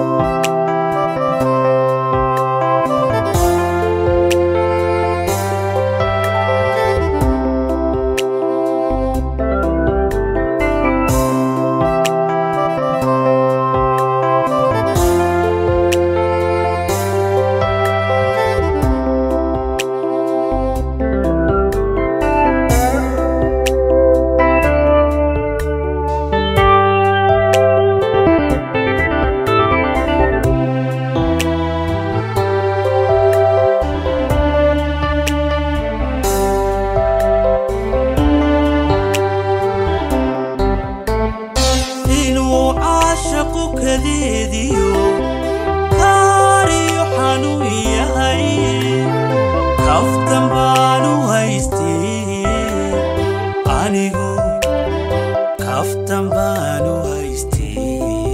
inuu caashaqu kadeediyo kaariyo xanuun yahay kaftan baanu haystee anigu kaftan baanu haystee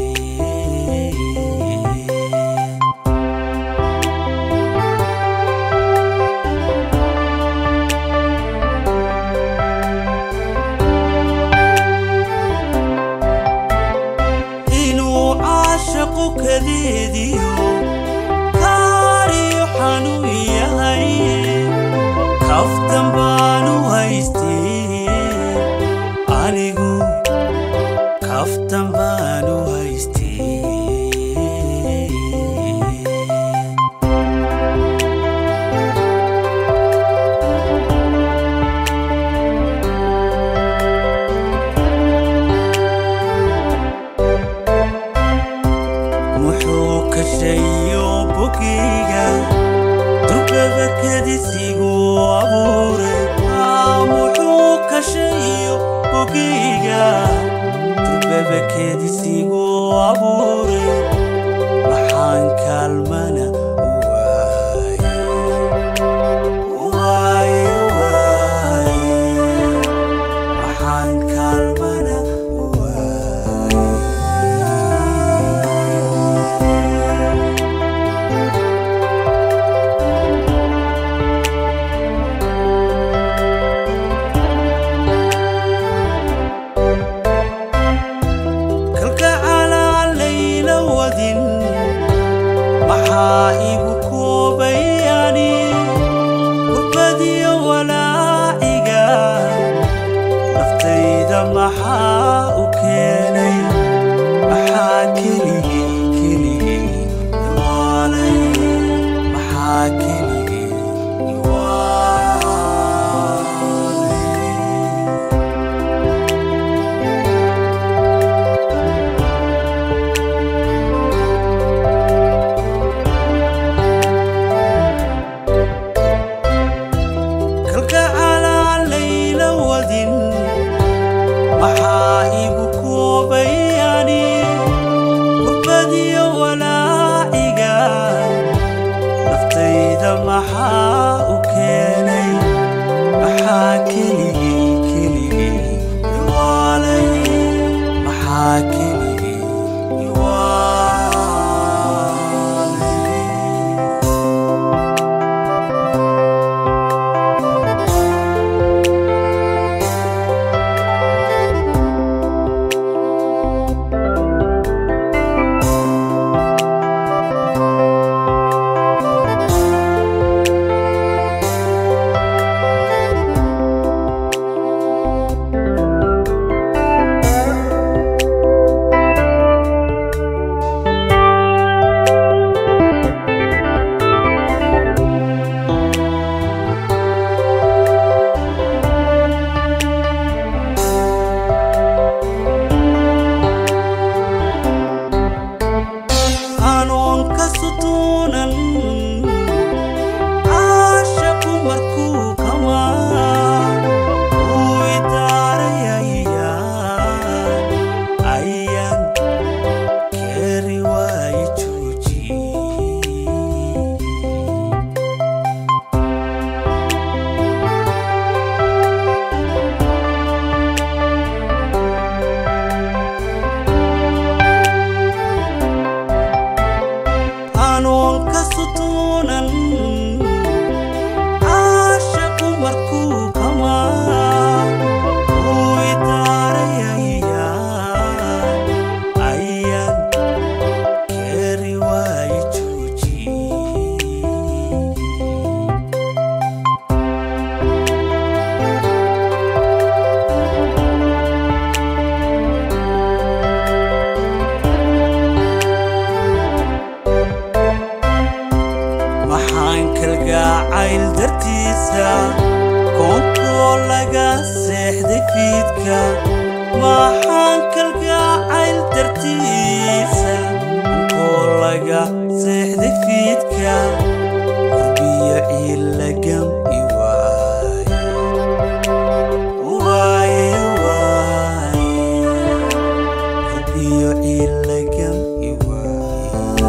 inuu caashaqu kadeediyo kaariyo xanuun yahay kaftan baanu haystee anigu kaftan baanu haystee muxuu kashayo bogeyga durbaba kadisigu abuuray Ah, muxuu kashayo bogeyga durbaba kadisigu abuuray maxaan kaalmana waaye waaye waaye maxaan kaalmana waaye kalka calaalay fiidka maxaan kalgacayl dartiisa unkoo laga seexday fiidka qurbiyo ciilagam i waaye waaye waaye qurbiyo ciilagam i waaye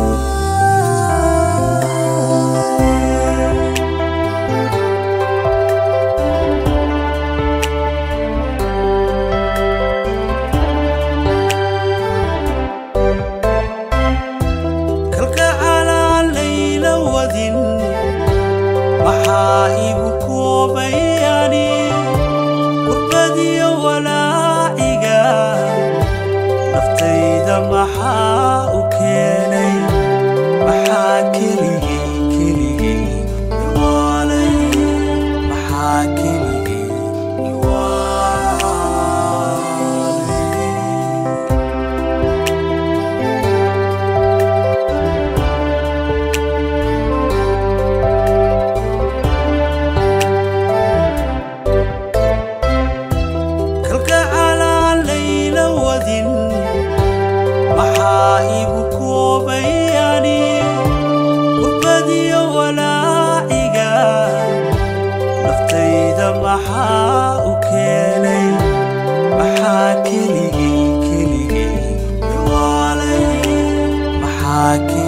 kalgacalaa layla wadin maxaa igu koobayani qurbadiyo walaaciga naftayda maxaa u keenay maxaa keligay keligay iwaalay maxaa keligay iwaalay kalgacalaa layla wadin maxaa igu koobayani qurbadiyo walaaciga naftayda maxaa u keenay maxaa keligay keligay iwaalay maxaa keligay